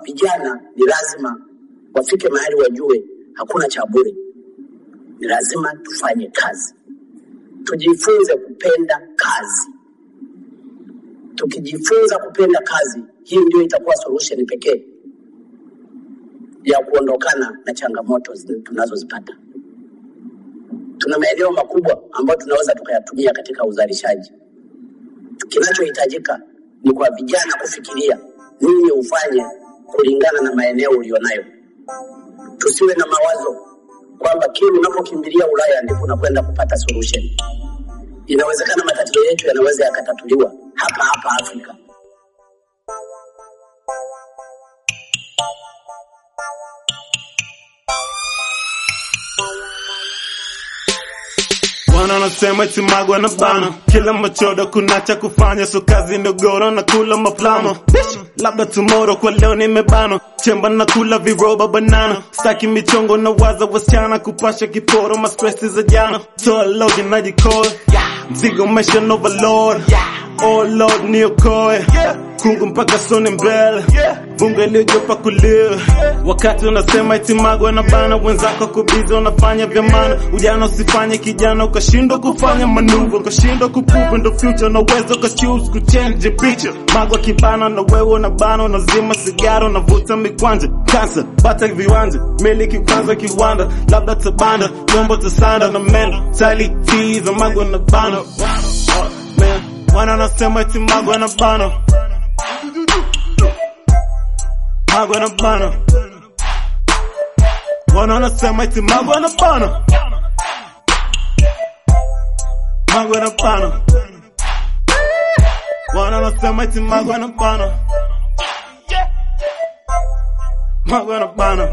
vijana ni lazima wafike mahali wajue hakuna cha bure, ni lazima tufanye kazi, tujifunze kupenda kazi. Tukijifunza kupenda kazi, hii ndio itakuwa solution pekee ya kuondokana na changamoto zi- tunazozipata. Tuna maeneo makubwa ambayo tunaweza tukayatumia katika uzalishaji. Kinachohitajika ni kwa vijana kufikiria nini ufanye kulingana na maeneo ulionayo. Tusiwe na mawazo kwamba kile unapokimbilia Ulaya ndipo unakwenda kupata solution. Inawezekana matatizo yetu yanaweza yakatatuliwa hapa hapa Afrika. Wana wanasema eti magwa na bana, kila machodo kuna cha kufanya, so kazi ndogoro na kula maplamo. Bitch, labda tomorrow, kwa leo nimebano, chemba na kula viroba banana, staki michongo na waza wasichana, kupasha kiporo, ma stress za jana, so logi najikoa, mzigo maisha no overload, oh lord niokoe, kungu mpaka sone mbele, vunga iliyojopa kulia, wakati unasema eti magwa na bana, wenzako kubizi wanafanya vya maana, ujana usifanye kijana ukashindwa kufanya manuva, ukashindwa kuprove ndo future, na uwezo ukachoose kuchange picture, magwa kibana na wewe unabana, unazima sigara, unavuta mikwanja, kansa bata viwanja, miliki kwanza kiwanda, labda tabanda, nyombo tasanda na menda, tali tiza magwa na bana, man, wana wanasema eti magwa na bana, magwa na bana, wana wanasema eti magwa na bana. Magwa na bana. Wana wanasema eti magwa na bana. Magwa na bana.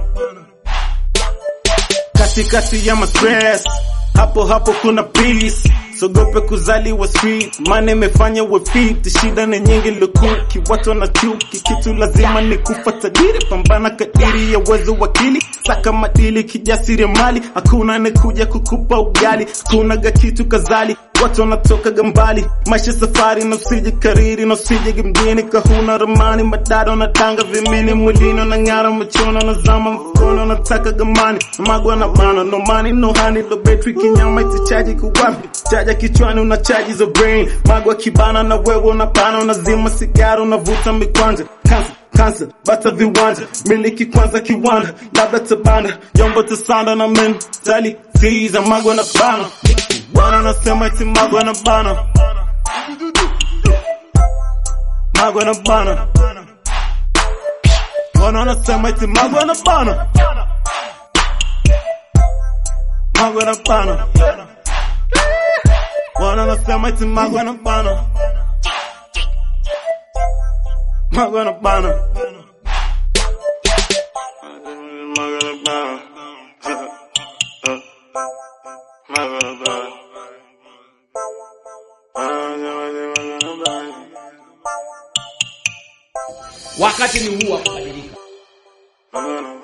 Katikati ya ma stress hapo hapo kuna peace sogope kuzaliwa street maana imefanya we fit shida ni nyingi lukuki watu wana chuki kitu lazima ni kufa tajiri pambana kadiri ya uwezo wakili saka madili kijasiri mali hakuna anekuja kukupa ugali hakuna ga kitu kazali watu wanatoka gambali maisha safari na usije kariri na usije mjini kahuna ramani madada na tanga vimini mwilini na ng'ara machono na zama mkono nataka gamani magwa na bana no money no honey no battery kinyama itichaji kuwapi chaja kichwani una chaji za brain magwa kibana na wewe unapana unazima sigara unavuta mikwanja kansa kansa bata viwanja miliki kwanza kiwanda labda tabanda yombo tasanda na mentali tiza magwa na bana Bwana nasema eti magwa na bana magwa na bana Bwana anasema eti magwa na bana magwa na bana Bwana anasema eti magwa na bana magwa na bana magwa na bana magwa na bana Wakati ni huu wa kubadilika. Magwa na